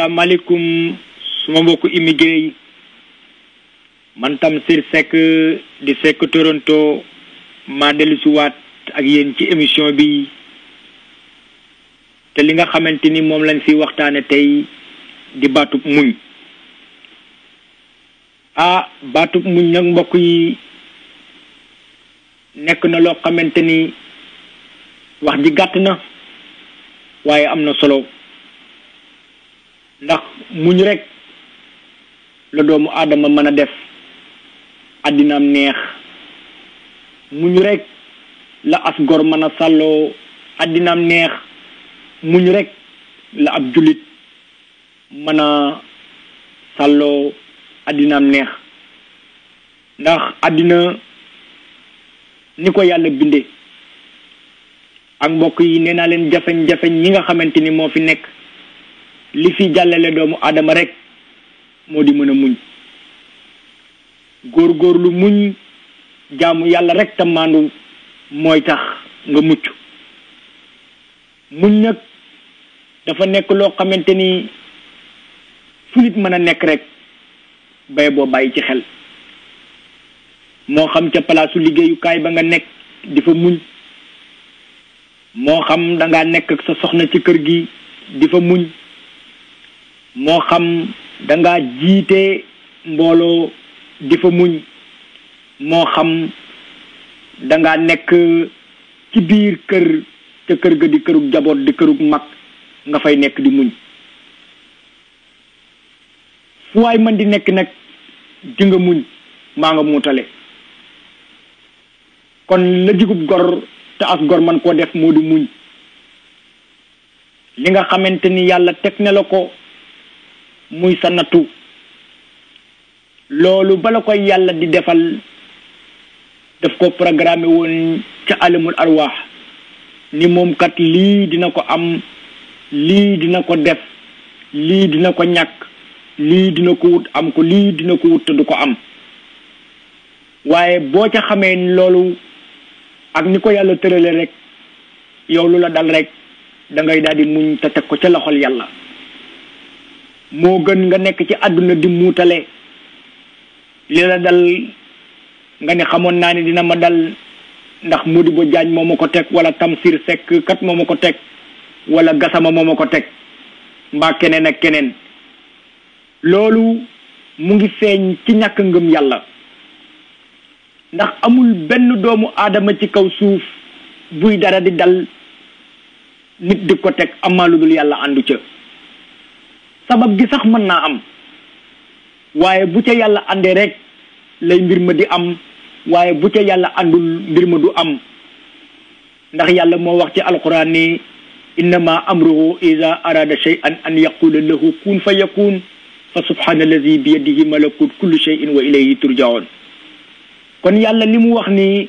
asalaamaaleykum suma mbokku immigré yi man Tamsir Seck di Seck Toronto maa dellu si waat ak yéen ci émission bi te li nga xamante ni moom lañ fi waxtaane tey di baatub muñ ah baatub muñ nag mbokk yi nekk na loo xamante ni wax ji gàtt na waaye am na solo ndax muñ rek la doomu aadama mën a def àddinaam neex muñ rek la as gor mën a sàlloo àddinaam neex muñ rek la ab jullit mën a sàlloo àddinaam neex ndax àddina ni ko yàlla binde ak mbokk yi nee naa leen jafeñ-jafeñ ñi nga xamante ni moo fi nekk li fi jàllale doomu aadama rek moo di mën a muñ góor-góorlu muñ jaamu yàlla rek te maandu mooy tax nga mucc muñ nag dafa nekk loo xamante ni fu nit mën a nekk rek bay boo bàyyi ci xel moo xam ca palaasu liggéeyukaay ba nga nekk di fa muñ moo xam da ngaa nekk ak sa soxna ci kër gi di fa muñ moo xam da ngaa jiite mbooloo di fa muñ moo xam da ngaa nekk ci biir kër ca kër ga di kërug jaboot di kërug mag nga fay nekk di muñ fu waay man di nekk nag di nga muñ maa nga muutale kon la digub gor te as gor man koo def moo di muñ li nga xamante ni yàlla teg na la ko muy sa nattu loolu bala koy yàlla di defal daf ko programme woon ca alamul arwaax ni moom kat lii dina ko am lii dina ko def lii dina ko ñàkk lii dina ko wut am ko lii dina ko wut te du ko am waaye boo ca xamee loolu ak ni ko yàlla tërale rek yow lu la dal rek da ngay daal di muñ te teg ko ca loxol yàlla moo gën nga nekk ci àdduna di muutale li la dal nga ne xamoon naa ne dina ma dal ndax Modibo Diagne moo ma ko teg wala Tamsir Seck kat moo ma ko teg wala Gassama moo ma ko teg mbaa keneen ak keneen loolu mu ngi feeñ ci ñàkk ngëm yàlla ndax amul benn doomu aadama ci kaw suuf buy dara di dal nit di ko teg amaa lu dul yàlla àndu ca sabab gi sax mën naa am waaye bu ca yàlla àndee rek lay mbir ma di am waaye bu ca yàlla àndul mbir ma du am ndax yàlla moo wax ci alquran ni innama amruhu ida arada shay'an an yaqula lahu kun fa yakun fa subhana allazi bi yadihi malakut kulli shay'in wa ilayhi turjaun kon yàlla li mu wax ni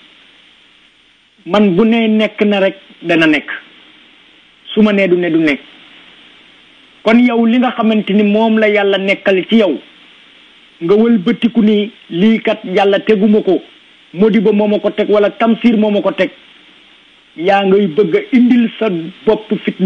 man bu ne nekk na rek dana nekk su ma nee du ne du nekk kon yow li nga xamante ni moom la yàlla nekkal ci yow nga wëlbatiku ni lii kat yàlla teguma ko Modibo moo ma ko teg wala Tamsir moo ma ko teg yaa ngay bëgg a indil sa bopp fitna